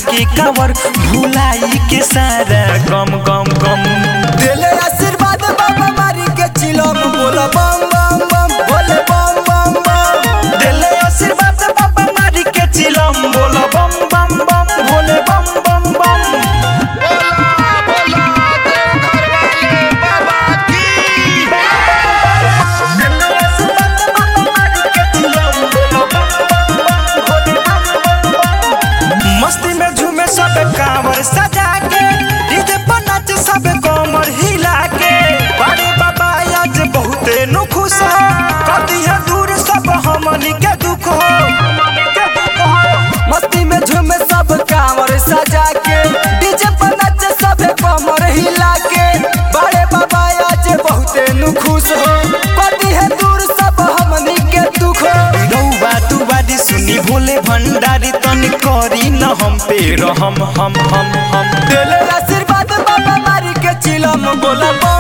के कावर भुलाई के सारा गम गम गम दिले आशीर्वाद बाबा मारी के चिलम बोला बम बम बम बोले बम बम बम दिले आशीर्वाद बाबा मारी के चिलम बोला बम बम बम भोले बम बम बम मस्ती में झूमे सब कांवर सजा के डीजे पर नाच सब कमर हिला के बड़े बाबा आज बहुते नु खुश हो कदी है दूर सब हमनी के दुख हो मस्ती में झूमे सब कांवर सजा के डीजे पर नाच सब कमर हिला के बड़े बाबा आज बहुते नु खुश हो पति है दूर सब हमनी के दुख हो रउआ दुआरी सुनी भोले भंडारी तन करी न हम पे रहम हम हम हम दिले आशीर्वाद बाबा मारी के चिलम बोला बम